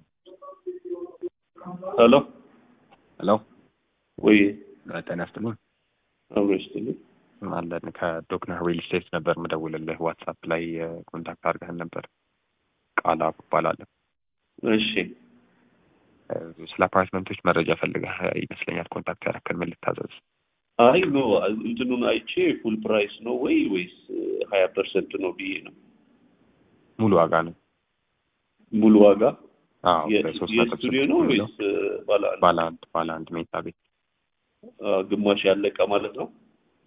ሄሎ ሄሎ ወይ ጤና ይስጥልኝ አብሮ ይስጥልኝ። አለን ከዶክተር ሪል ስቴት ነበር ምደውልልህ ዋትሳፕ ላይ ኮንታክት አድርገህን ነበር ቃላ እባላለሁ እሺ ስለ አፓርትመንቶች መረጃ ፈልገህ ይመስለኛል ኮንታክት ያደረከን ምን ልታዘዝ አይ ኖ እንትኑን አይቼ ፉል ፕራይስ ነው ወይ ወይስ ሀያ ፐርሰንት ነው ብዬ ነው ሙሉ ዋጋ ነው ሙሉ ዋጋ አዎ የ- በሶስት ነጥብ የስቱዲዮ ስድስት ነው የሚለው ወይስ ባለ አንድ ባለ አንድ ባለ አንድ መኝታ ቤት አ፣ ግማሽ ያለቀ ማለት ነው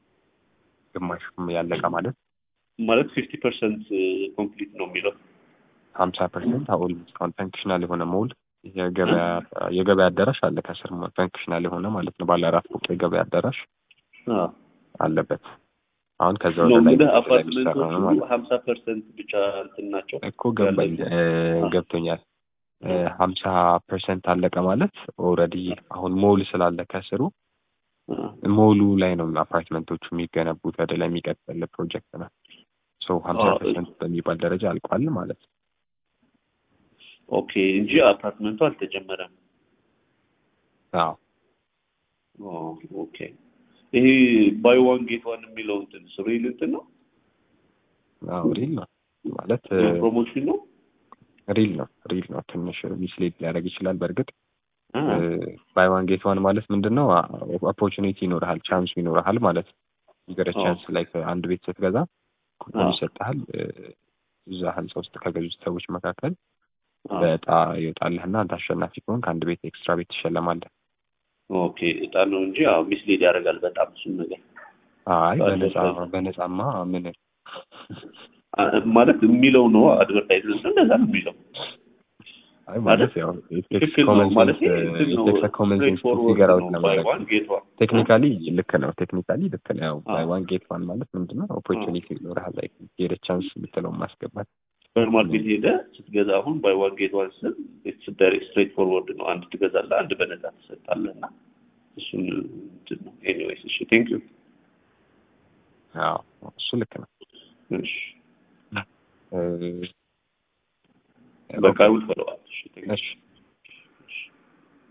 ግማሽ ያለቀ ማለት ማለት ፊፍቲ ፐርሰንት ኮምፕሊት ነው የሚለው ሀምሳ ፐርሰንት አሁን እስካሁን ፈንክሽናል የሆነ ሞል የገበያ የገበያ አዳራሽ አለ ከስር ፈንክሽናል የሆነ ማለት ነው ባለ አራት ፎቅ የገበያ አዳራሽ አ፣ አለበት አሁን ከዛ ነው ወደ ላይ እንግዲህ ወደ ላይ የሚሰራ አፓርትመንቶቹ ነው ማለት ነው ሀምሳ ፐርሰንት ብቻ እንትን ናቸው እኮ ገባኝ ያለቁ። እ፣ ገብቶኛል ሀምሳ ፐርሰንት አለቀ ማለት ኦልሬዲ አሁን ሞል ስላለ ከስሩ አ፣ ሞሉ ላይ ነው አፓርትመንቶቹ የሚገነቡት ወደ ላይ የሚቀጥል ፕሮጀክት ነው ሶ ሀምሳ አዎ። ፐርሰንት በሚባል ደረጃ አልቋል ማለት ነው ኦኬ እንጂ አፓርትመንቱ አልተጀመረም አዎ ኦ፣ ኦኬ ይሄ ባይ ዋን ጌት ዋን የሚለው እንትን ስሪል እንትን ነው አዎ ሪል ነው ማለት ፕሮሞሽን ነው ሪል ነው ሪል ነው ትንሽ ሚስሌድ ሊያደርግ ይችላል በእርግጥ አ፣ ባይ ዋን ጌት ዋን ማለት ምንድን ነው ኦፖርቹኒቲ ይኖርሃል ቻንስ ይኖርሃል ማለት ነው ይገረ አዎ። ቻንስ ላይ አንድ ቤት ስትገዛ ኩፖን አዎ። ይሰጥሃል እ፣ እዛ ህንፃ ውስጥ ከገዙት ሰዎች መካከል አ፣ በእጣ ይወጣልህና አንተ አሸናፊ ከሆንክ አንድ ቤት ኤክስትራ ቤት ትሸለማለህ ኦኬ እጣ ነው እንጂ አዎ ሚስሌድ ያደርጋል በጣም እሱን ነገር አይ በነፃ ባለፈ- በነፃማ ምን አ፣ ማለት የሚለው ነው አድቨርታይዝመንት እንደዛ ነው የሚለው አይ ማለት ያው ትክክል ነው ማለት እንትን ነው ኮመን ስትሬት ሴንስ ፎርወርድ ፊገር አውት ነው ባይ ለማድረግ ዋን ጌት ዋን ቴክኒካሊ ልክ ነው ቴክኒካሊ ልክ ነው ያው አዎ። ባይ ዋን ጌት ዋን ማለት ምንድነው ኦፖርቹኒቲ ይኖርሃል ላይ ሄደ ቻንስ የምትለው ማስገባት ሱፐር ማርኬት ሄደ ስትገዛ አሁን ባይ ዋን ጌት ዋን ስል ዳይሬክት ስትሬት ፎርወርድ ነው አንድ ትገዛለህ አንድ በነፃ ትሰጣለህ እና እሱን እንትን ነው ኤኒዌይስ እሺ ቴንክ ዩ አዎ እሱ ልክ ነው እሺ እ፣ በቃ ውል ፈለዋል እሺ thank you። እሺ